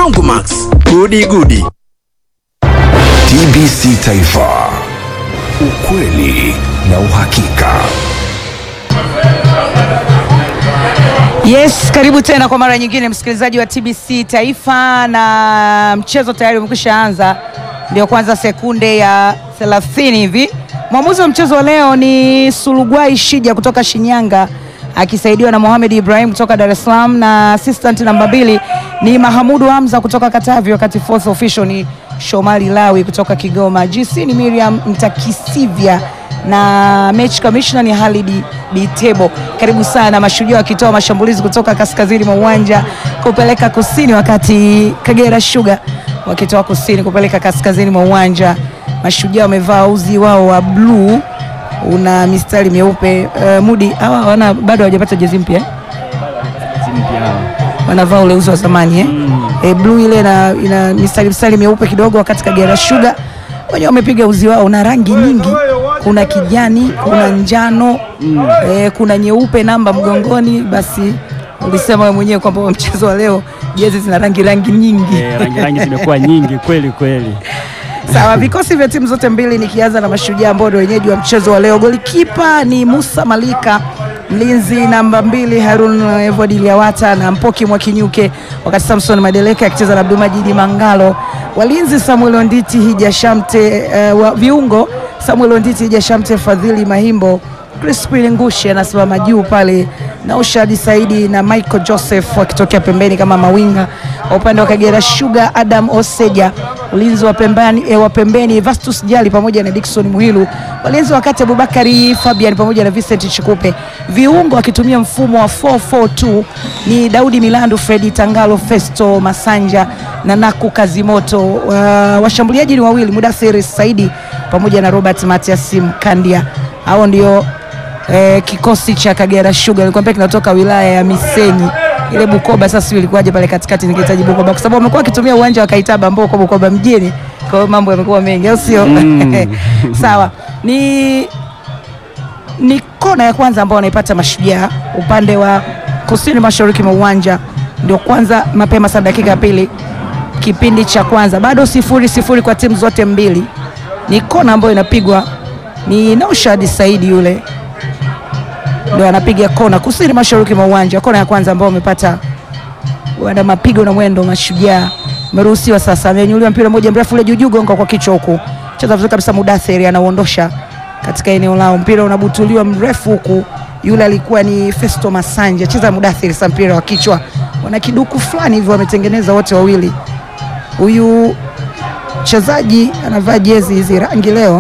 Rongomax, gudi gudi. TBC Taifa, ukweli na uhakika. Yes, karibu tena kwa mara nyingine msikilizaji wa TBC Taifa, na mchezo tayari umekwisha anza, ndio kwanza sekunde ya 30 hivi. Mwamuzi wa mchezo wa leo ni Sulugwai Shija kutoka Shinyanga akisaidiwa na Mohamed Ibrahim kutoka Dar es Salaam, na assistant namba mbili ni Mahamudu Hamza kutoka Katavi, wakati fourth official ni Shomari Lawi kutoka Kigoma. GC ni Miriam Mtakisivya na mechi commissioner ni Halidi Bitebo. Karibu sana Mashujaa wakitoa mashambulizi kutoka kaskazini mwa uwanja kupeleka kusini, wakati Kagera Sugar wakitoa kusini kupeleka kaskazini mwa uwanja. Mashujaa wamevaa uzi wao wa bluu una mistari myeupe. Uh, Mudi hawa wana bado hawajapata jezi mpya eh? wanavaa ule uzi wa zamani eh? E, bluu ile ina, ina mistari mistari myeupe kidogo, wakati Kagera Sugar wenyewe wamepiga uzi wao na rangi nyingi, kuna kijani, kuna njano e, kuna nyeupe namba mgongoni. Basi ulisema wewe mwenyewe kwamba mchezo wa leo jezi zina rangi rangi nyingi Eh, rangi rangi zimekuwa nyingi kweli kweli. Sawa, vikosi vya timu zote mbili, nikianza na Mashujaa ambao ndio wenyeji wa mchezo wa leo. Golikipa ni Musa Malika, mlinzi namba mbili Harun Evod Liawata na Mpoki Mwakinyuke, wakati Samson Madeleke akicheza na Abdulmajidi Mangalo. Walinzi Samuel Onditi, Hija Shamte, uh, wa viungo Samuel Onditi, Hija Shamte, Fadhili Mahimbo, Crispin Ngushi anasimama juu pale na Ushadi Saidi na Michael Joseph wakitokea pembeni kama mawinga. Kwa upande wa Kagera Sugar, Adam Oseja ulinzi wa pembeni, eh, wa pembeni Vastus Jali pamoja na Dickson Muhilu, walinzi wakati Abubakari Fabian pamoja na Vincent Chikupe. Viungo wakitumia mfumo wa 442 ni Daudi Milandu, Fredi Tangalo, Festo Masanja na Naku Kazimoto. Uh, washambuliaji ni wawili Mudathiri Saidi pamoja na Robert Matias Mkandia. Hao ndio eh, kikosi cha Kagera Sugar nilikwambia kinatoka wilaya ya Misenyi ile Bukoba. Sasa sio ilikuwaje pale katikati, nikihitaji Bukoba kwa sababu wamekuwa wakitumia uwanja wa Kaitaba ambao uko Bukoba mjini, kwa hiyo mambo yamekuwa mengi, au sio? Sawa, ni ni kona ya kwanza ambao wanaipata Mashujaa upande wa kusini mashariki mwa uwanja, ndio kwanza mapema sana, dakika ya pili kipindi cha kwanza, bado sifuri sifuri kwa timu zote mbili. Ni kona ambayo inapigwa ni Naushad Saidi yule ndio anapiga kona kusini mashariki mwa uwanja, kona ya kwanza ambao wamepata wana mapigo na mwendo. Mashujaa ameruhusiwa sasa, amenyuliwa mpira mmoja mrefu ule juujuu, gonga kwa kichwa huku, cheza vizuri kabisa. Mudathiri anauondosha katika eneo lao, mpira unabutuliwa mrefu huku, yule alikuwa ni Festo Masanja, cheza Mudathiri sasa, mpira wa kichwa, wana kiduku fulani hivyo wametengeneza wote wawili. Huyu mchezaji anavaa jezi hizi rangi leo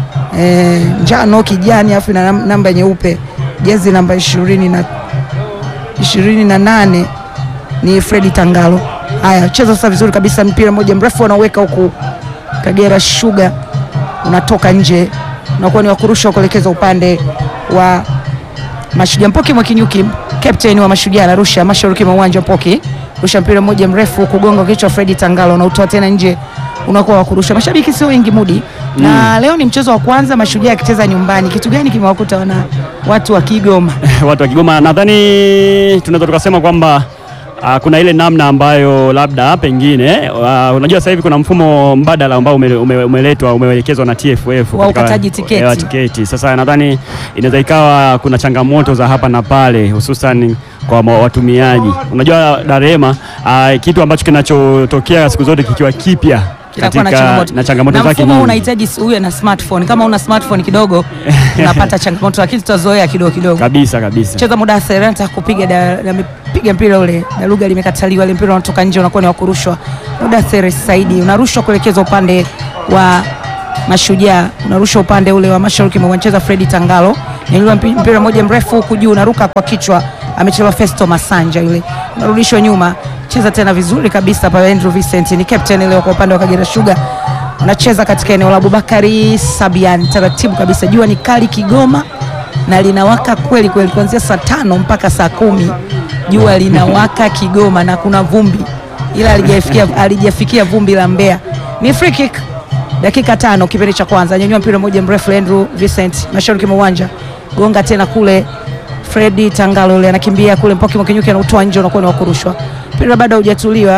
e, njano kijani, afu na nam- namba nyeupe jezi namba ishirini na ishirini na nane ni Fredi Tangalo. Haya, cheza sasa vizuri kabisa, mpira mmoja mrefu anaweka huku, Kagera Sugar unatoka nje, unakuwa ni wakurusha kuelekeza upande wa Mashujaa. Mpoki Mwakinyuki, captain wa Mashujaa, anarusha mashariki mwa uwanja. Mpoki rusha mpira mmoja mrefu kugonga kichwa Fredi Tangalo, unautoa tena nje, unakuwa wakurusha. Mashabiki sio wengi Mudi, na leo ni mchezo wa kwanza Mashujaa akicheza nyumbani. Kitu gani kimewakuta wana watu wa Kigoma? Watu wa Kigoma nadhani tunaweza tukasema kwamba ah, kuna ile namna ambayo labda pengine ah, unajua sasa hivi kuna mfumo mbadala ambao ume- ume- umeletwa umeelekezwa na TFF Wa katika- ukataji tiketi. eh, wa tiketi. Sasa nadhani inaweza ikawa kuna changamoto za hapa na pale, hususan kwa ma- watumiaji. Unajua Darema, ah, kitu ambacho kinachotokea siku zote kikiwa kipya Kinakuwa na katika- changamoto. na changamoto Na zake mfumo nyingi. unahitaji si- uwe na smartphone. Kama una smartphone kidogo unapata changamoto, lakini tutazoea kidogo kidogo. kabisa kabisa. Cheza muda anataka kupiga da- amepiga mpira ule na lugha limekataliwa, ile mpira unatoka nje, unakuwa ni wa kurushwa. Muda Saidi unarushwa kuelekeza upande wa Mashujaa, unarushwa upande ule wa mashariki mwa uwanja. Fredi Tangalo nyanyua mpi- mpira mmoja mrefu huku juu, unaruka kwa kichwa, amechelewa. Festo Masanja yule unarudishwa nyuma, cheza tena vizuri kabisa pale. Andrew Vincent ni captain leo kwa upande wa Kagera Sugar, unacheza katika eneo la Abubakari Sabian, taratibu kabisa. Jua ni kali Kigoma na linawaka kweli kweli, kuanzia saa tano mpaka saa kumi jua linawaka Kigoma na kuna vumbi, ila halijafikia halijafikia vumbi la Mbeya. Ni free kick dakika tano kipindi cha kwanza, nyanyua mpira mmoja mrefu Andrew Vincent mashariki mwa uwanja, gonga tena kule. Fredi Tangalo yule anakimbia kule, Mpoki Mwakinyuki anautoa nje, unakuwa ni wa kurushwa. Mpira bado haujatuliwa,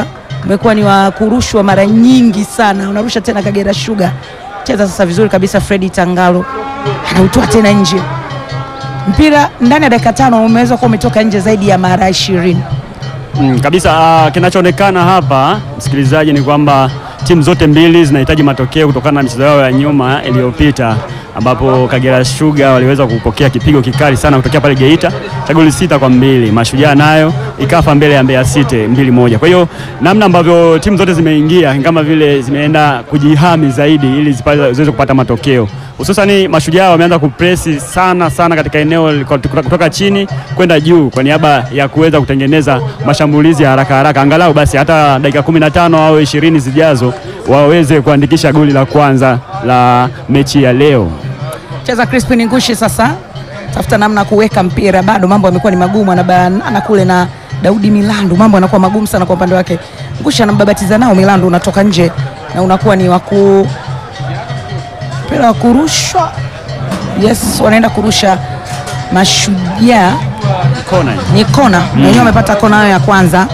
umekuwa ni wa kurushwa mara nyingi sana. Unarusha tena Kagera Sugar, cheza sasa vizuri kabisa. Fredi Tangalo anautoa tena nje, mpira ndani ya dakika tano umeweza kuwa umetoka nje zaidi ya mara ishirini. Mm, kabisa. ah, kinachoonekana hapa msikilizaji, ni kwamba timu zote mbili zinahitaji matokeo kutokana na michezo yao ya nyuma iliyopita, ambapo Kagera Sugar waliweza kupokea kipigo kikali sana kutokea pale Geita cha goli sita kwa mbili. Mashujaa nayo ikafa mbele ya Mbeya City mbili moja. Kwa hiyo namna ambavyo timu zote zimeingia ni kama vile zimeenda kujihami zaidi ili zipa- ziweze kupata matokeo, hususani Mashujaa wameanza kupresi sana sana katika eneo kutoka kutoka chini kwenda juu kwa niaba ya kuweza kutengeneza mashambulizi ya haraka haraka, angalau basi hata dakika 15 au 20 zijazo waweze kuandikisha goli la kwanza la mechi ya leo. Cheza Crispin Ngushi sasa, tafuta namna ya kuweka mpira, bado mambo yamekuwa ni magumu, anabanana kule na Daudi Milandu, mambo yanakuwa magumu sana kwa upande wake. Ngushi anambabatiza nao, Milandu unatoka nje na unakuwa ni waku mpira wa kurushwa. Yes, wanaenda kurusha Mashujaa, Kona. ni kona na wenyewe wamepata kona yao ya kwanza,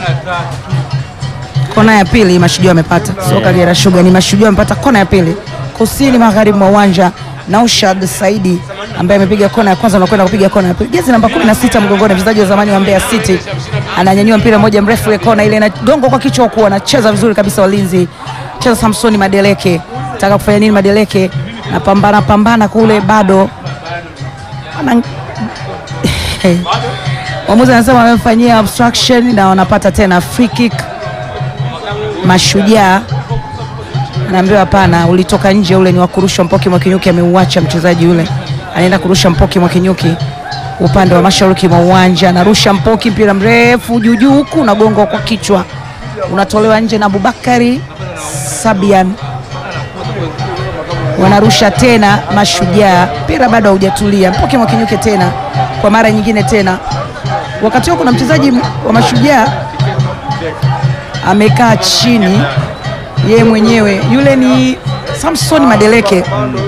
kona ya pili Mashujaa wamepata, sio Kagera Sugar, ni Mashujaa wamepata kona ya pili kusini magharibi mwa uwanja. Naushad Saidi ambaye amepiga kona ya kwanza na kwenda kupiga kona ya pili, jezi namba 16 mgongoni, mchezaji wa zamani wa Mbeya City, ananyanyua mpira mmoja mrefu, ile kona ile inagonga kwa kichwa, huku anacheza vizuri kabisa, walinzi cheza Samsoni Madeleke, taka kufanya nini Madeleke, napambana pambana kule, bado ana Mwamuzi anasema wamemfanyia obstruction na wanapata tena free kick. Mashujaa anaambiwa hapana, ulitoka nje, ule ni wa kurusha. Mpoki Mwakinyuki ameuacha mchezaji yule, anaenda kurusha Mpoki Mwakinyuki upande wa mashariki mwa uwanja, anarusha Mpoki, mpira mrefu juu juu, huku unagongwa kwa kichwa, unatolewa nje na Abubakari Sabian. Wanarusha tena Mashujaa, mpira bado haujatulia. Mpoki Mwakinyuki tena kwa mara nyingine tena wakati huo kuna mchezaji wa Mashujaa amekaa chini, yeye mwenyewe yule ni Samson Madeleke.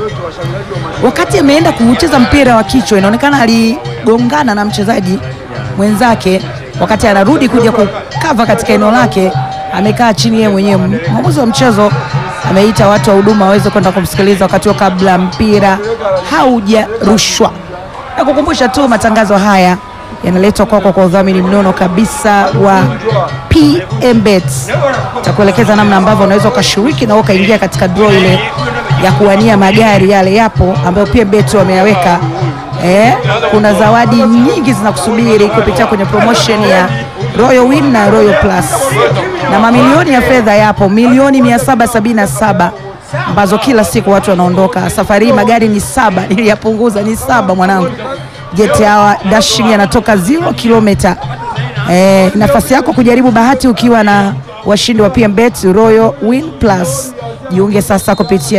Wakati ameenda kucheza mpira wa kichwa, inaonekana aligongana na mchezaji mwenzake. Wakati anarudi kuja kukava katika eneo lake, amekaa chini yeye mwenyewe. Mwamuzi wa mchezo ameita watu wa huduma waweze kwenda kumsikiliza wakati huo, kabla mpira haujarushwa. Na kukumbusha tu matangazo haya yanaletwa kwako kwa udhamini mnono kabisa wa PMBet. Takuelekeza namna ambavyo unaweza ukashiriki na ukaingia katika draw ile ya kuwania magari yale yapo ambayo PMBet wameyaweka. Eh, kuna zawadi nyingi zinakusubiri kupitia kwenye promotion ya Royal Win na Royal Plus, na mamilioni ya fedha yapo, milioni 777 ambazo kila siku watu wanaondoka. Safari hii magari ni saba, niliyapunguza ni saba mwanangu. Jet Hour Dashing yanatoka 0 kilomita. Eh, nafasi yako kujaribu bahati ukiwa na washindi wa PMBet Royal Win Plus. Jiunge sasa kupitia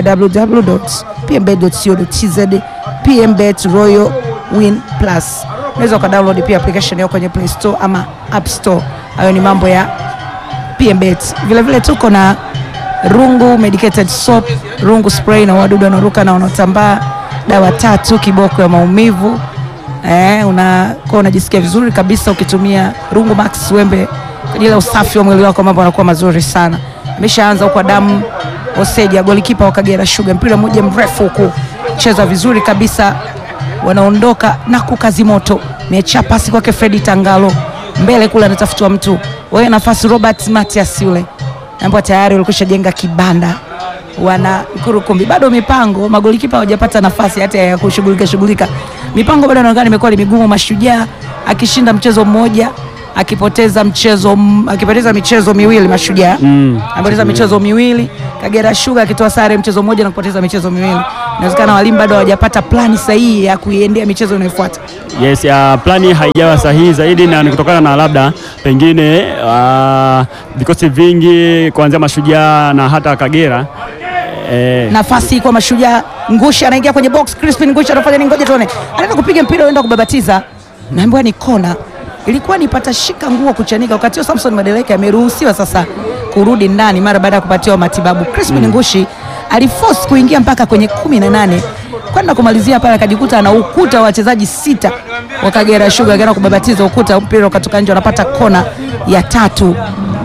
www.pmbet.co.tz PMBet Royal Win Plus. Unaweza ukadownload pia application yao kwenye Play Store ama App Store. Hayo ni mambo ya PMBet. Vile vile tuko na Rungu medicated soap, Rungu spray na wadudu wanaoruka na wanaotambaa, dawa tatu kiboko ya maumivu. Eh, unakuwa unajisikia vizuri kabisa ukitumia Rungu Max wembe kwa ajili ya usafi wa mwili wako, mambo yanakuwa mazuri sana. Ameshaanza huko damu Oseja, golikipa wa Kagera Sugar, mpira mmoja mrefu huku cheza vizuri kabisa, wanaondoka na kukazi moto, mecha pasi kwake Fredi Tangalo mbele kule, anatafutwa mtu wewe, nafasi Robert Matias yule ambao tayari walikwisha jenga kibanda wana Nkurukumbi, bado mipango magolikipa hawajapata nafasi hata ya kushughulika shughulika. Mipango bado inaonekana imekuwa ni migumu. Mashujaa akishinda mchezo mmoja akipoteza mchezo m- akipoteza michezo miwili Mashujaa Mm. amepoteza michezo miwili. Kagera Sugar akitoa sare mchezo mmoja na kupoteza michezo miwili. Inawezekana walimu bado hawajapata plani sahihi ya kuiendea michezo inayofuata. Yes, ya plani haijawa sahihi zaidi na ni kutokana na labda pengine ah, vikosi vingi kuanzia Mashujaa na hata Kagera eh, nafasi kwa Mashujaa. Ngushi anaingia kwenye box, Crispin Ngushi anafanya nini? Ngoja tuone, anaenda kupiga mpira uenda kubabatiza, naambiwa ni kona. Ilikuwa ni patashika nguo kuchanika. Wakati huo Samson Madeleke ameruhusiwa sasa kurudi ndani mara baada ya kupatiwa matibabu. Crispin Ngushi aliforce kuingia mpaka kwenye kumi na nane kwenda kumalizia pale, akajikuta ana ukuta wa wachezaji sita wa Kagera Sugar, akaenda kubabatiza ukuta, mpira ukatoka nje, wanapata kona ya tatu.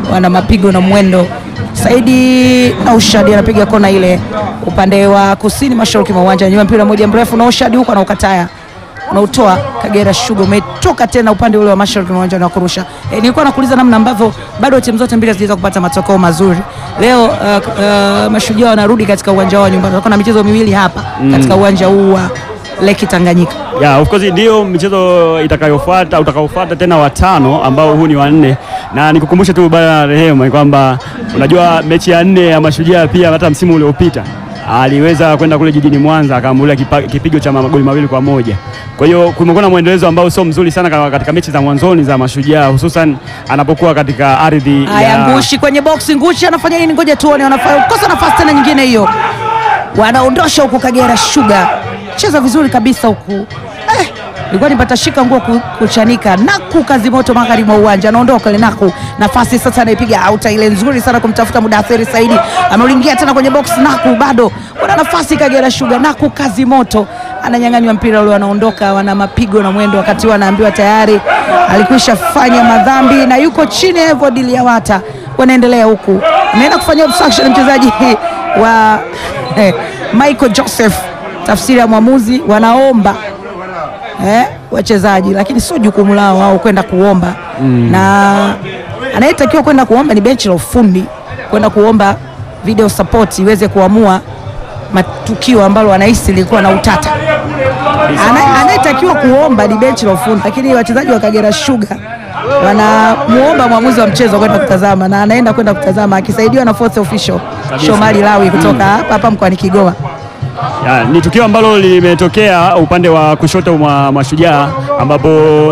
wana mapigo na mwendo. Saidi Naushadi anapiga kona ile upande wa kusini mashariki mwa uwanja, nyuma mpira moja mrefu, Naushadi huko anaukataya unautoa Kagera Sugar umetoka tena upande ule wa mashariki mwa uwanja na kurusha. E, nilikuwa nakuuliza namna ambavyo bado timu zote mbili hazijaweza kupata matokeo mazuri leo. Uh, uh, mashujaa wanarudi katika uwanja wao nyumbani, watakuwa na michezo miwili hapa katika uwanja huu wa Lake Tanganyika. Yeah, of course ndio michezo itakayofuata utakaofuata tena watano ambao huu ni wa nne, na nikukumbushe tu bwana Rehema kwamba unajua mechi ya nne ya Mashujaa pia hata msimu uliopita aliweza kwenda kule jijini Mwanza akaambulia kipa- kipigo cha magoli mawili kwa moja. Kwa hiyo kumekuwa na mwendelezo ambao sio mzuri sana ka- katika mechi za mwanzoni za Mashujaa, hususan anapokuwa katika ardhi Haya, ya Ngushi kwenye boksi. Ngushi anafanya nini? Ngoja tuone, wanafanya kosa nafasi tena nyingine hiyo, wanaondosha huku Kagera Sugar, cheza vizuri kabisa huku eh, ilikuwa nipata shika nguo ku- kuchanika. Naku kazi moto magharibi mwa uwanja, anaondoka ile Naku, nafasi sasa anaipiga auta ile nzuri sana kumtafuta Mudathiri Saidi, ameulingia tena kwenye box. Naku bado wana nafasi Kagera Sugar, Naku kazi moto ananyang'anywa mpira ule, wanaondoka, wana mapigo na mwendo, wakati huo anaambiwa tayari alikwisha fanya madhambi na yuko chini ya Evod Liawata. Wanaendelea huku, anaenda kufanya obstruction mchezaji wa eh, Michael Joseph, tafsiri ya mwamuzi, wanaomba eh, wachezaji, lakini sio jukumu lao wao kwenda kuomba na anayetakiwa kwenda kuomba ni benchi la ufundi kwenda kuomba video support iweze kuamua matukio ambalo wanahisi lilikuwa na utata. Ana- Anayetakiwa kuomba ni benchi la ufundi, lakini wachezaji wa Kagera Sugar wanamuomba mwamuzi wa mchezo kwenda kutazama, na anaenda kwenda kutazama akisaidiwa na fourth official Shomari Lawi kutoka hapa hapa mkoani Kigoma. Ya, ni tukio ambalo limetokea upande wa kushoto mwa Mashujaa ambapo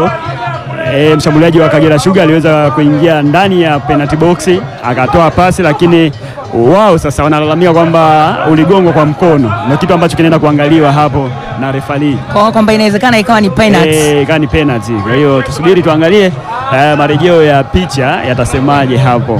e, mshambuliaji wa Kagera Sugar aliweza kuingia ndani ya penalty box akatoa pasi, lakini wao sasa wanalalamika kwamba uligongwa kwa mkono, na kitu ambacho kinaenda kuangaliwa hapo na refali Kwa kwamba inawezekana ikawa ni penalty. Eh, ikawa ni penalty. Kwa hiyo tusubiri tuangalie eh, marejeo ya picha yatasemaje hapo.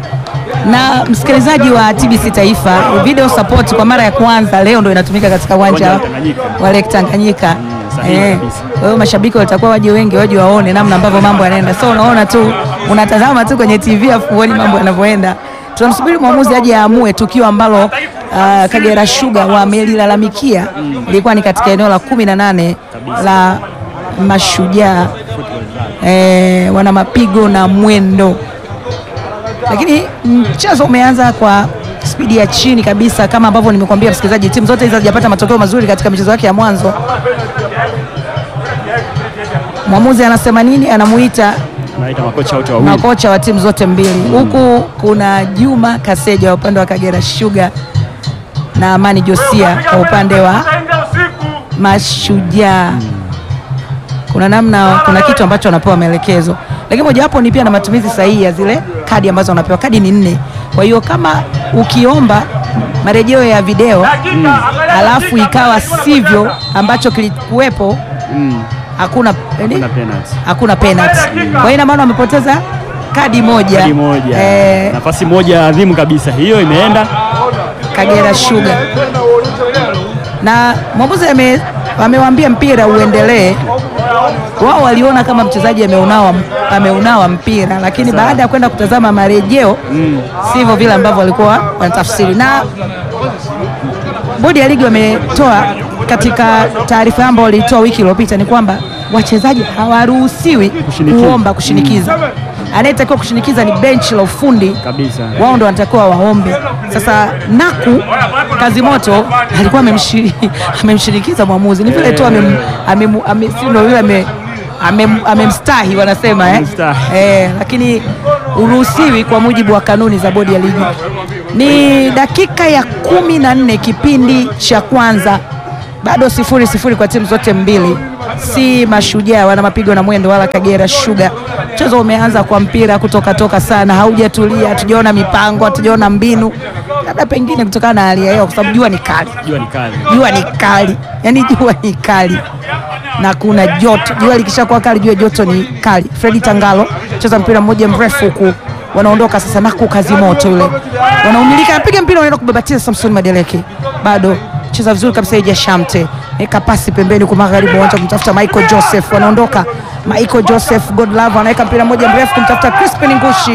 na msikilizaji wa TBC Taifa, video support kwa mara ya kwanza leo ndo inatumika katika uwanja Uwanja wa Tanganyika. wa Lake Tanganyika. sahihi Eh, kabisa. Kwa hiyo mashabiki watakuwa waje wengi, waje waone namna ambavyo mambo yanaenda. So unaona tu unatazama tu kwenye TV afu uone mambo yanavyoenda. Tunamsubiri mwamuzi aje aamue tukio ambalo uh, Kagera Sugar wamelilalamikia ilikuwa ni katika eneo la kumi na nane la Mashujaa eh, wana mapigo na mwendo lakini mchezo umeanza kwa spidi ya chini kabisa, kama ambavyo nimekuambia msikilizaji, timu zote hizi hazijapata matokeo mazuri katika michezo yake ya mwanzo. Mwamuzi anasema nini? Anamuita Naita makocha wote wawili. makocha wa timu zote mbili. Huku kuna Juma Kaseja wa upande wa Kagera Sugar na Amani Josia kwa upande wa Mashujaa. Kuna namna, kuna kitu ambacho wanapewa maelekezo, lakini mojawapo ni pia na matumizi sahihi ya zile kadi ambazo wanapewa. Kadi ni nne, kwa hiyo kama ukiomba marejeo ya video alafu ikawa sivyo ambacho kilikuwepo, hakuna Kuna penalty. hakuna penalty. Kwa hiyo ina maana wamepoteza kadi moja, Kadi moja. Eh, Nafasi moja adhimu kabisa. Hiyo imeenda Kagera Sugar na mwamuzi ame- amewaambia mpira uendelee. Wao waliona kama mchezaji ameunawa, ameunawa mpira, lakini baada ya kwenda kutazama marejeo sivyo vile ambavyo walikuwa wanatafsiri. Na bodi ya ligi wametoa katika taarifa yao ambayo walitoa wiki iliyopita ni kwamba wachezaji hawaruhusiwi Kushinikiza. kuomba kushinikiza. Anayetakiwa kushinikiza ni benchi la ufundi kabisa. wao ndo wanatakiwa waombe. Sasa Naku kazi moto alikuwa amemshi- amemshinikiza mwamuzi, ni vile tu amem- amem- ame- si ndo vile ame- amem- amemstahi wanasema eh? Amemstahi. Eh, lakini uruhusiwi kwa mujibu wa kanuni za bodi ya ligi. Ni dakika ya kumi na nne kipindi cha kwanza, bado sifuri sifuri kwa timu zote mbili, si Mashujaa wana mapigo na mwendo wala Kagera Sugar. Mchezo umeanza kwa mpira kutoka toka sana, haujatulia, hatujaona mipango, hatujaona mbinu, labda pengine kutokana na hali ya hewa, kwa sababu jua ni kali Jua ni kali. jua ni kali, yani jua ni kali na kuna joto. Jua likishakuwa kali, jua joto ni kali. Fredi Tangalo cheza mpira mmoja mrefu huku, wanaondoka sasa. Naku kazi moto yule, wanaumilika, anapiga mpira, wanaenda kubabatiza Samson Madeleke, bado cheza vizuri kabisa. Ija Shamte eka pasi pembeni kwa magharibi, wanaanza kumtafuta Michael Joseph, wanaondoka Michael Joseph Godlove anaweka mpira mmoja mrefu kumtafuta Crispin Ngushi,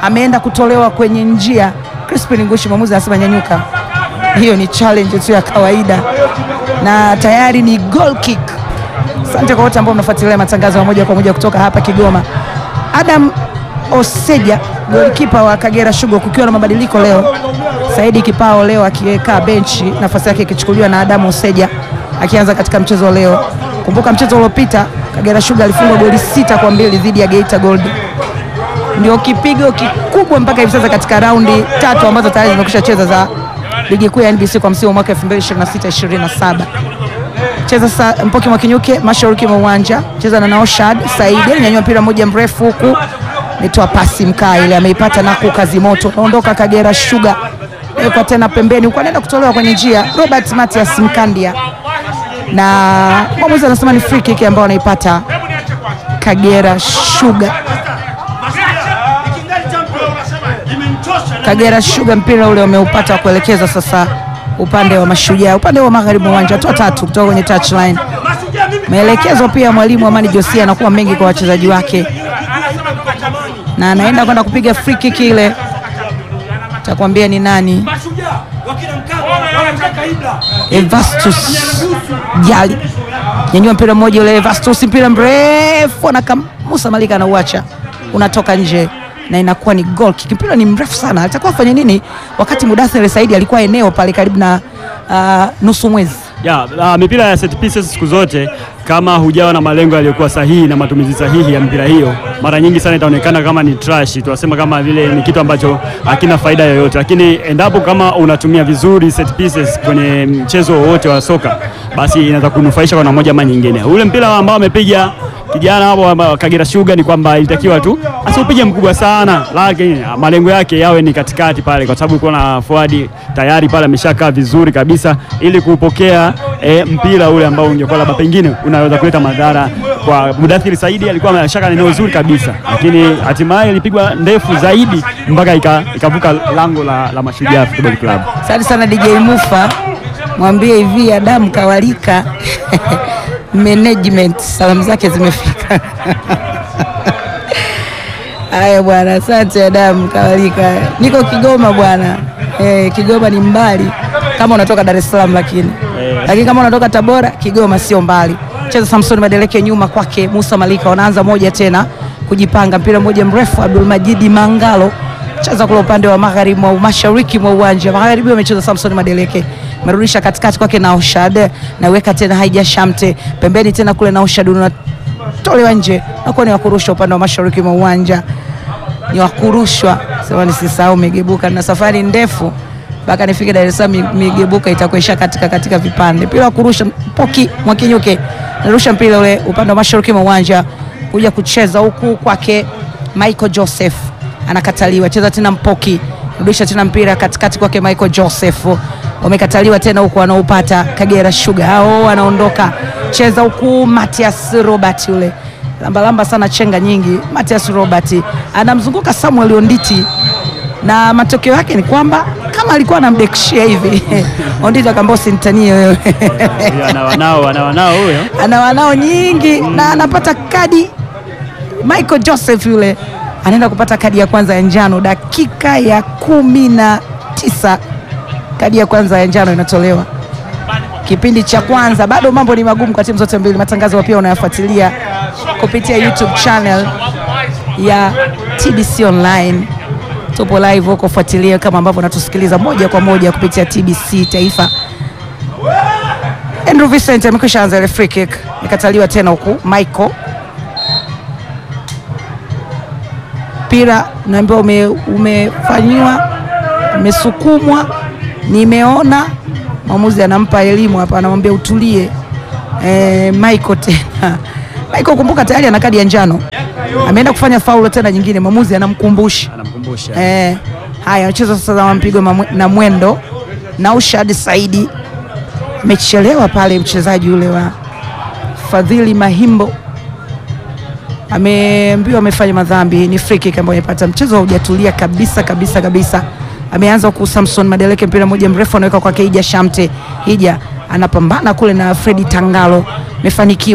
ameenda kutolewa kwenye njia. Crispin Ngushi, mwamuzi anasema nyanyuka. Hiyo ni challenge tu ya kawaida na tayari ni goal kick. Asante kwa wote ambao mnafuatilia matangazo ya moja kwa moja kutoka hapa Kigoma. Adam Oseja golikipa wa Kagera Sugar, kukiwa na mabadiliko leo. Saidi Kipao leo akiweka benchi, nafasi yake ikichukuliwa na Adam Oseja akianza katika mchezo wa leo. Kumbuka mchezo uliopita Kagera Sugar alifungwa goli sita kwa mbili dhidi ya Geita Gold. Ndio kipigo kikubwa mpaka hivi sasa katika raundi tatu ambazo tayari zimekwisha cheza za ligi kuu ya NBC kwa msimu wa mwaka 2026-2027 cheza sa Mpoki Mwakinyuke mashariki mwa uwanja, cheza na Naoshad Saidi, nyanyua mpira mmoja mrefu huku nitoa pasi mkaa ile ameipata na kukazi moto, naondoka Kagera Sugar kwa tena pembeni huko, anaenda kutolewa kwenye njia Robert Matias Mkandia, na mwamuzi anasema ni free kick ambayo anaipata Kagera Sugar. Kagera Sugar mpira ule wameupata wa kuelekeza sasa upande wa Mashujaa, upande wa magharibi mwa uwanja, hatua tatu kutoka kwenye touchline. Maelekezo pia mwalimu Amani Josia anakuwa mengi kwa wachezaji wake, na anaenda kwenda kupiga free kick ile, takwambia ni nani, Evastus Jali nyanyua mpira mmoja ule, Evastus mpira mrefu anakamusa Malika anauacha unatoka nje na inakuwa ni goal kick. Mpira ni mrefu sana, alitakuwa afanye nini wakati Mudathir Saidi alikuwa eneo pale karibu na uh, nusu mwezi Ya, uh, mipira ya set pieces siku zote kama hujawa na malengo yaliyokuwa sahihi na matumizi sahihi ya mpira hiyo, mara nyingi sana itaonekana kama ni trash, tunasema kama vile ni kitu ambacho hakina faida yoyote, lakini endapo kama unatumia vizuri set pieces kwenye mchezo wowote wa soka, basi inaweza kunufaisha kwa namna moja ama nyingine. Ule mpira ambao amepiga kijana hapo wa Kagera Sugar ni kwamba ilitakiwa tu asiupige mkubwa sana, lakini malengo yake yawe ni katikati pale, kwa sababu uko na forward tayari pale ameshakaa vizuri kabisa, ili kupokea e, mpira ule ambao ungekuwa labda pengine unaweza kuleta madhara kwa Mudathiri Saidi. Alikuwa ameshaka eneo zuri kabisa, lakini hatimaye ilipigwa ndefu zaidi mpaka ikavuka lango la, la Mashujaa Football Club. Asante sana DJ Mufa, mwambie hivi Adamu Kawalika management salamu zake zimefika. Haya bwana, asante Adamu Kawalika. Niko Kigoma bwana. Eh, Kigoma ni mbali kama unatoka Dar es Salaam, lakini lakini kama unatoka Tabora, Kigoma sio mbali. Cheza Samson Madeleke nyuma kwake Musa Malika, wanaanza moja tena kujipanga, mpira mmoja mrefu Abdul Majidi Mangalo cheza kule upande wa magharibi mwa mashariki mwa uwanja magharibi, wamecheza Samson Madeleke merudisha katikati kwake na Oshad naweka tena Haija Shamte pembeni tena kule na Oshad unatolewa nje, nakuwa ni wakurushwa upande wa mashariki mwa uwanja, ni wakurushwa sema nisisahau Migebuka na safari ndefu mpaka nifike Dar es Salaam. Migebuka itakuisha katika katika vipande, mpira wa kurusha Mpoki Mwakinyuke narusha mpira ule upande wa mashariki mwa uwanja kuja kucheza huku kwake Michael Joseph anakataliwa, cheza tena Mpoki rudisha tena mpira katikati kwake Michael Joseph wamekataliwa tena huku, wanaopata Kagera Sugar hao wanaondoka, cheza huku Matias Robert yule lambalamba sana, chenga nyingi. Matias Robert anamzunguka Samuel Onditi na matokeo yake ni kwamba kama alikuwa anamdekishia hivi Onditi akamwambia usinitanie wewe ana wanao ana wanao huyo ana wanao nyingi na anapata kadi. Michael Joseph yule anaenda kupata kadi ya kwanza ya njano dakika ya kumi na tisa kadi ya kwanza ya njano inatolewa kipindi cha kwanza. Bado mambo ni magumu kwa timu zote mbili. Matangazo pia unayafuatilia kupitia YouTube channel ya TBC Online. Tupo live huko, fuatilia kama ambavyo unatusikiliza moja kwa moja kupitia TBC Taifa. Andrew Vincent amekwisha anza ile free kick, ikataliwa tena huku Michael mpira unaambiwa ume, umefanyiwa umesukumwa, nimeona mwamuzi anampa elimu hapa, anamwambia utulie. E, Michael tena Michael, kumbuka tayari ana kadi ya njano, ameenda kufanya faulo tena nyingine, mwamuzi anamkumbusha anamkumbusha e, haya anacheza sasa na mpigo na mwendo na Ushad Saidi amechelewa pale, mchezaji ule wa Fadhili Mahimbo ameambiwa amefanya madhambi, ni free kick ambayo amepata. Mchezo haujatulia kabisa kabisa kabisa. Ameanza huku Samson Madeleke, mpira mmoja mrefu anaweka kwa Hija Shamte. Hija anapambana kule na Fredi Tangalo, amefanikiwa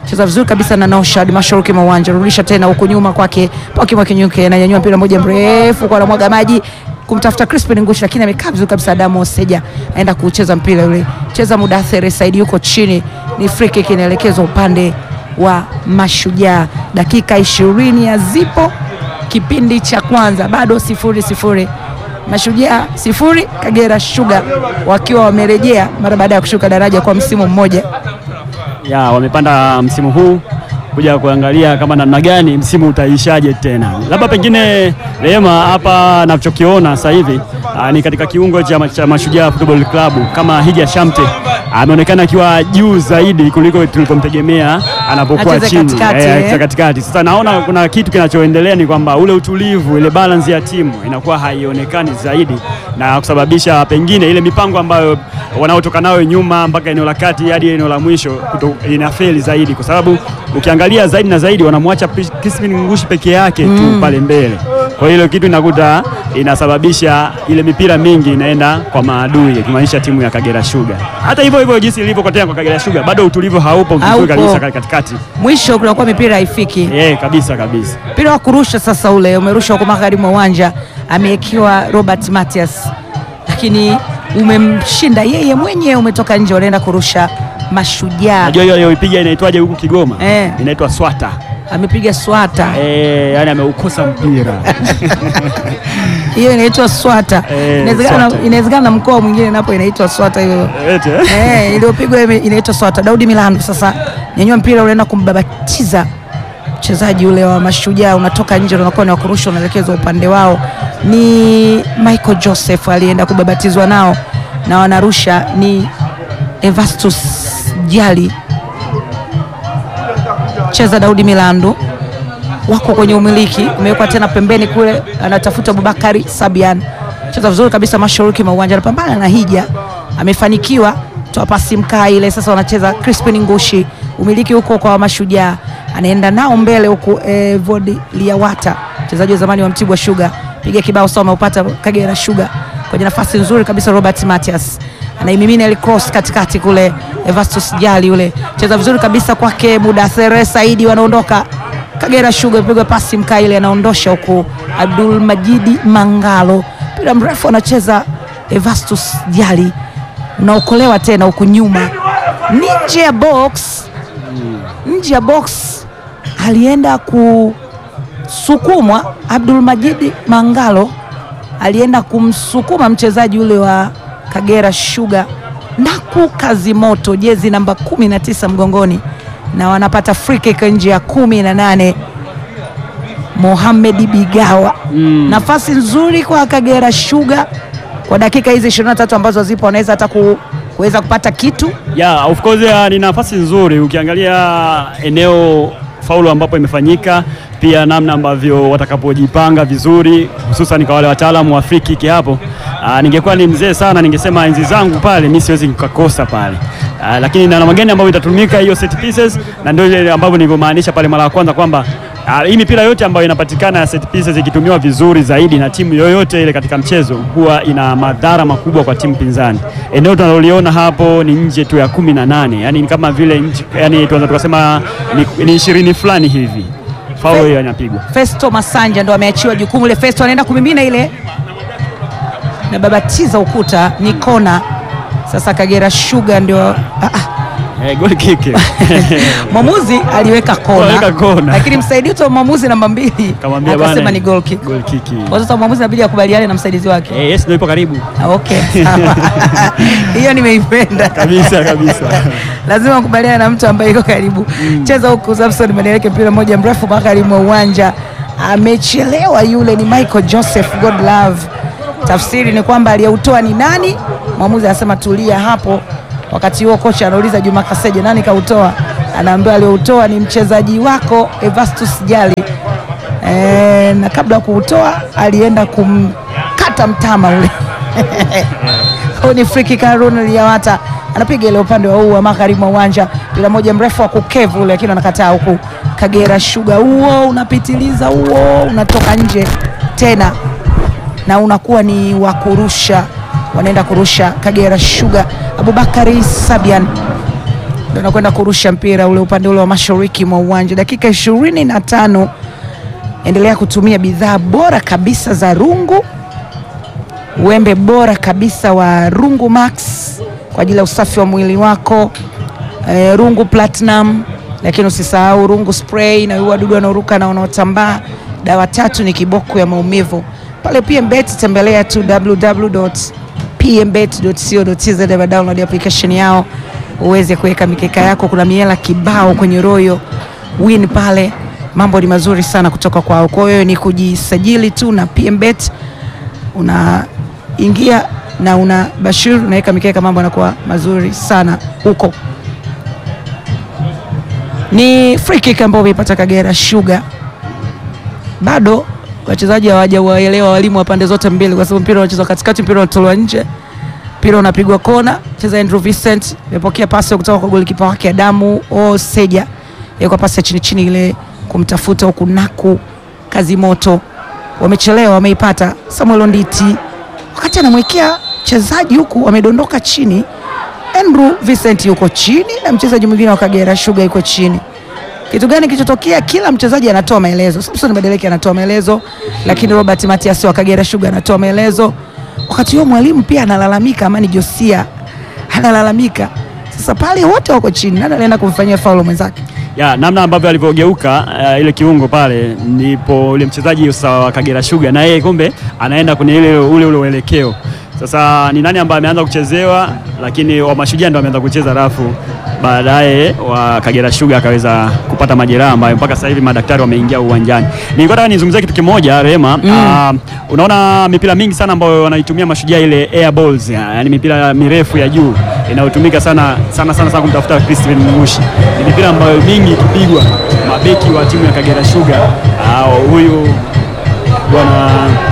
cheza vizuri kabisa na Noshad mashariki mwa uwanja, rudisha tena huku nyuma kwake Poki Mwakinyuke, ananyanyua mpira mmoja mrefu kwa anamwaga maji kumtafuta Crispin Ngushi, lakini amekaa vizuri kabisa. Adamu Oseja aenda kucheza mpira ule, cheza Mudathir Saidi yuko chini, ni free kick inaelekezwa upande wa Mashujaa. Dakika ishirini hazipo kipindi cha kwanza, bado sifuri sifuri. Mashujaa sifuri, Kagera Sugar wakiwa wamerejea mara baada ya kushuka daraja kwa msimu mmoja. ya wamepanda msimu huu kuja kuangalia kama namna gani msimu utaishaje tena. Labda pengine Rehema, hapa nachokiona sasa hivi ah, ni katika kiungo cha, ma- cha Mashujaa Football Club kama Hija Shamte ameonekana akiwa juu zaidi kuliko tulipomtegemea anapokuwa Acheze chini katikati, Eh, eh. acheze katikati. Sasa naona kuna kitu kinachoendelea ni kwamba ule utulivu, ile balance ya timu inakuwa haionekani zaidi na kusababisha pengine ile mipango ambayo wanaotoka nayo nyuma mpaka eneo la kati hadi eneo la mwisho kuto, inafeli zaidi, kwa sababu ukiangalia zaidi na zaidi wanamwacha Pris- Crispin Ngushi peke yake tu pale mbele. Kwa hiyo ile kitu inakuta inasababisha ile mipira mingi inaenda kwa maadui, ikimaanisha timu ya Kagera Sugar. Hata hivyo hivyo jinsi ilivyokotea kwa Kagera Sugar, bado utulivu haupo vizuri Haupo. kabisa katikati. Mwisho kunakuwa mipira haifiki. Eh, kabisa kabisa. Mpira wa kurusha sasa ule umerushwa kwa magharibi mwa uwanja, amewekewa Robert Matias, lakini umemshinda yeye mwenyewe, umetoka nje, wanaenda kurusha Mashujaa. Najua hiyo aliyoipiga inaitwaje huku Kigoma? Eh. Inaitwa swata. Amepiga swata, Eh, yani ameukosa mpira. hiyo inaitwa swata. Eh, Inawezekana swata. inawezekana na mkoa mwingine napo inaitwa swata hiyo. Eti, eh? Eh, iliyopigwa ime- inaitwa swata. Daudi Milando sasa nyanyua mpira unaenda kumbabatiza mchezaji ule wa Mashujaa, unatoka nje, unakuwa ni wa kurusha, unaelekezwa upande wao. Ni Michael Joseph alienda kubabatizwa nao na wanarusha ni Evastus Jali, cheza Daudi Milando, wako kwenye umiliki, umewekwa tena pembeni kule, anatafuta Abubakari Sabian, cheza vizuri kabisa mashariki mwa uwanja, anapambana na Hija, amefanikiwa toa pasi mkaa ile. Sasa wanacheza Crispin Ngushi, umiliki huko kwa Mashujaa, anaenda nao mbele huku eh, Vodi Liawata, mchezaji wa zamani wa Mtibwa Sugar, piga kibao sawa, ameupata Kagera Sugar kwenye nafasi nzuri kabisa. Robert Matias anaimimina ile cross katikati kule, Evastus Jali yule cheza vizuri kabisa kwake Mudathere Saidi, wanaondoka Kagera Sugar, pigwa pasi mkaa ile, anaondosha huku Abdul Majidi Mangalo, mpira mrefu anacheza Evastus Jali, unaokolewa tena huku nyuma, nje ya box, nje ya box alienda kusukumwa Abdul Majidi Mangalo alienda kumsukuma mchezaji ule wa Kagera Sugar Naku Kazimoto, jezi namba 19 mgongoni, na wanapata free kick nje ya kumi na nane. Mohamed Bigawa, nafasi nzuri kwa Kagera Sugar kwa dakika hizi 23 ambazo zipo, wanaweza hata ku, kuweza kupata kitu Yeah, of course uh, ni nafasi nzuri ukiangalia eneo faulu ambapo imefanyika, pia namna ambavyo watakapojipanga vizuri, hususan kwa wale wataalamu wa free kick hapo. Uh, ningekuwa ni mzee sana ningesema enzi zangu pale mimi siwezi kukakosa pale. Uh, lakini na namna gani ambayo itatumika hiyo set pieces, na ndio ile ambavyo nilivyomaanisha pale mara ya kwanza kwamba Ah, hii mipira yote ambayo inapatikana ya set pieces ikitumiwa vizuri zaidi na timu yoyote ile katika mchezo huwa ina madhara makubwa kwa timu pinzani. Eneo tunaloliona hapo ni nje tu ya kumi na nane, yani ni kama vile nje, yani tunaweza tukasema ni- ni ishirini fulani hivi. Faulu hiyo inapigwa. Festo Masanja ndo ameachiwa jukumu ile. Festo anaenda kumimina ile na babatiza ukuta, ni kona. Sasa Kagera Sugar ndio ah, ah, Eh, goal kick. mwamuzi aliweka kona, Aliweka kona. lakini msaidizi wa mwamuzi namba mbili Kamwambia akasema bana, ni goal kick. Goal kick. Kwa sasa mwamuzi inabidi akubaliane na msaidizi wake. Eh, yes ndio ipo karibu. Ah, Okay, sawa. hiyo nimeipenda Kabisa kabisa. lazima kubaliana na mtu ambaye iko karibu. Cheza huku Samson Maneleke, mpira mmoja mrefu magharibi mwa uwanja, amechelewa yule. Ni Michael Joseph Godlove. Tafsiri ni kwamba aliyeutoa ni nani? Mwamuzi anasema tulia hapo. Wakati huo kocha anauliza Juma Kaseje, nani kautoa? Anaambiwa aliyoutoa ni mchezaji wako Evastus Jali. E, na kabla ya kuutoa alienda kumkata mtama ule Huyu ni free kick Harun Liyawata anapiga ile upande wa huu wa magharibi mwa uwanja, mpira moja mrefu wa kukevu ule, lakini anakataa huku. Kagera Sugar huo unapitiliza, huo unatoka nje tena, na unakuwa ni wa kurusha, wanaenda kurusha Kagera Sugar. Abubakari Sabian ndio anakwenda kurusha mpira ule upande ule wa mashariki mwa uwanja. Dakika ishirini na tano. Endelea kutumia bidhaa bora kabisa za Rungu, wembe bora kabisa wa Rungu Max kwa ajili ya usafi wa mwili wako. Eh, Rungu Platinum, lakini usisahau Rungu Spray inaua wadudu wanaoruka na wanaotambaa. Dawa tatu ni kiboko ya maumivu. Pale PMBet tembelea tu www.pmbet.co.tz na download application yao uweze kuweka mikeka yako. Kuna miela kibao kwenye Royal Win pale, mambo ni mazuri sana kutoka kwao. Kwa hiyo ni kujisajili tu na PMBet, unaingia na una bashir, unaweka mikeka, mambo yanakuwa mazuri sana huko. Ni free kick ambayo umeipata Kagera Sugar. Bado wachezaji hawajawaelewa walimu wa pande zote mbili, kwa sababu mpira unachezwa katikati, mpira unatolewa nje, mpira unapigwa kona. Cheza Andrew Vincent amepokea pasi kutoka kwa golikipa wake Adamu Oseja, kwa pasi ya chini chini ile kumtafuta huku naku kazi moto, wamechelewa, wameipata. Samuel Onditi wakati anamwekea mchezaji huku wamedondoka chini. Andrew Vincent yuko chini na mchezaji mwingine wa Kagera Sugar yuko chini. Kitu gani kilichotokea? Kila mchezaji anatoa maelezo. Samson Madeleke anatoa maelezo, lakini Robert Matias wa Kagera Sugar anatoa maelezo. Wakati huo mwalimu pia analalamika, Amani Josia analalamika. Sasa pale wote wako chini, nani anaenda kumfanyia faulo mwenzake? ya namna ambavyo alivyogeuka uh, ile kiungo pale, ndipo ule mchezaji wa Kagera Sugar na yeye kumbe anaenda kwenye ile ule ule uelekeo. Sasa ni nani ambaye ameanza kuchezewa, lakini wa Mashujaa ndio ameanza kucheza rafu, baadaye wa Kagera Sugar akaweza kupata majeraha ambayo mpaka sasa hivi madaktari wameingia uwanjani. Nilikuwa nataka nizungumzie kitu kimoja Rema. Uh, unaona mipira mingi sana ambayo wanaitumia Mashujaa ile air balls, yani mipira mirefu ya juu inayotumika sana sana sana sana kumtafuta Crispin Mushi. Ni mipira ambayo mingi ikipigwa mabeki wa timu ya Kagera Sugar uh, huyu bwana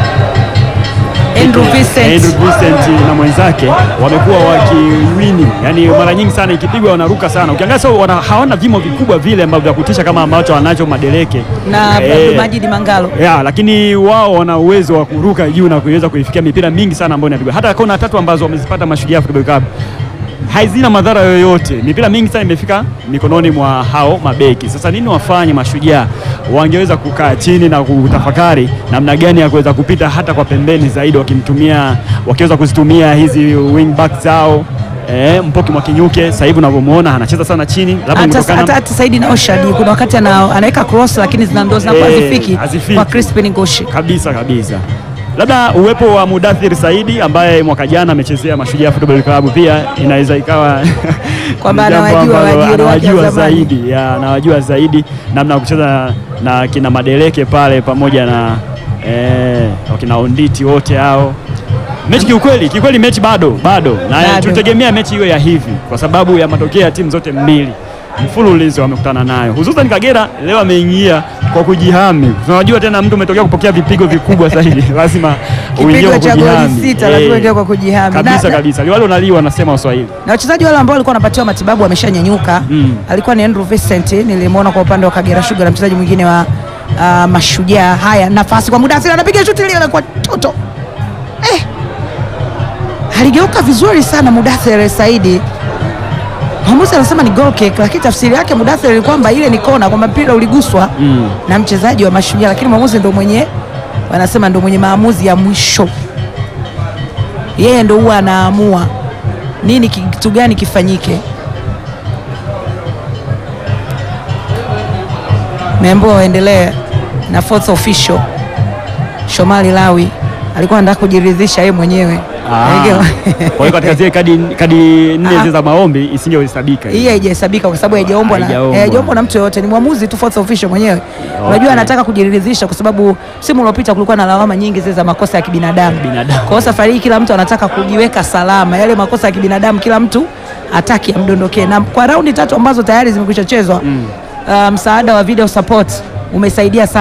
Andrew Vincent. Andrew Vincent na mwenzake wamekuwa wakiwini, yani mara nyingi sana ikipigwa wanaruka sana. Ukiangalia sasa wana, hawana vimo vikubwa vile ambavyo vya kutisha kama ambacho wanacho Madeleke na Eh, Abdul Majid Mangalo. ya, lakini wao wana uwezo wa kuruka juu na kuweza kuifikia mipira mingi sana ambayo inapigwa. Hata kona tatu ambazo wamezipata Mashujaa Football Club hazina madhara yoyote. Mipira mingi sana imefika mikononi mwa hao mabeki. Sasa nini wafanye Mashujaa? Wangeweza kukaa chini na kutafakari namna gani ya kuweza kupita hata kwa pembeni zaidi, wakimtumia wakiweza kuzitumia hizi wing back zao. Eh, Mpoki Mwakinyuke sasa hivi unavyomuona anacheza sana chini, labda Hata kutokana hata hata Saidi na Oshadi kuna wakati ana, anaweka cross lakini zina ndo zinakuwa Eh, hazifiki hazifiki. kwa Crispin Ngoshi. kabisa kabisa. Labda uwepo wa Mudathir Saidi ambaye mwaka jana amechezea Mashujaa Football Club pia inaweza ikawa Kwamba ni jambo anawajua ambalo waajiri wake wa anawajua zamani. zaidi ya anawajua zaidi namna ya kucheza na kina Madeleke pale pamoja na eh, wakina Onditi wote hao. Mechi kiukweli, kiukweli mechi bado bado, na Bado. tutegemea mechi hiyo ya hivi kwa sababu ya matokeo ya timu zote mbili mfululizo wamekutana nayo, hususan Kagera leo ameingia kwa kujihami. Unajua tena mtu umetokea kupokea vipigo vikubwa zaidi, lazima uingie Kipigo kwa cha goli kujihami. sita Eh, lazima uingie kwa kujihami. kabisa Na- kabisa, liwalo naliwa wanasema Waswahili. na wachezaji wale ambao walikuwa wanapatiwa matibabu wameshanyanyuka. Mm. Alikuwa ni Andrew Vincent, nilimwona kwa upande wa Kagera Sugar na mchezaji mwingine wa uh, Mashujaa. Haya, nafasi kwa Mudathir, anapiga shuti lile kwa toto eh, aligeuka vizuri sana Mudathir Saidi. Mwamuzi anasema ni goal kick, lakini tafsiri yake Mudathir ni kwamba ile ni kona, kwamba mpira uliguswa Mm. na mchezaji wa Mashujaa, lakini mwamuzi ndo mwenye wanasema ndo mwenye maamuzi ya mwisho. Yeye ndo huwa anaamua nini ki- kitu gani kifanyike. Meambiwa waendelee na fourth official Shomali Lawi alikuwa anataka kujiridhisha yeye mwenyewe Ah. Kwa hiyo katika zile kadi, kadi nne Ah. zile za maombi isingehesabika. hii haijahesabika kwa sababu haijaombwa na Haijaombwa. eh, haijaombwa na mtu yoyote, ni mwamuzi tu fourth official mwenyewe. Unajua anataka kujiridhisha kwa sababu msimu uliopita kulikuwa na lawama nyingi zile za makosa ya kibinadamu. Binadamu. Kwa hiyo safari hii kila mtu anataka kujiweka salama, yale makosa ya kibinadamu kila mtu hataki amdondokee, na kwa raundi tatu ambazo tayari zimekwisha chezwa uh, msaada wa video support umesaidia sana.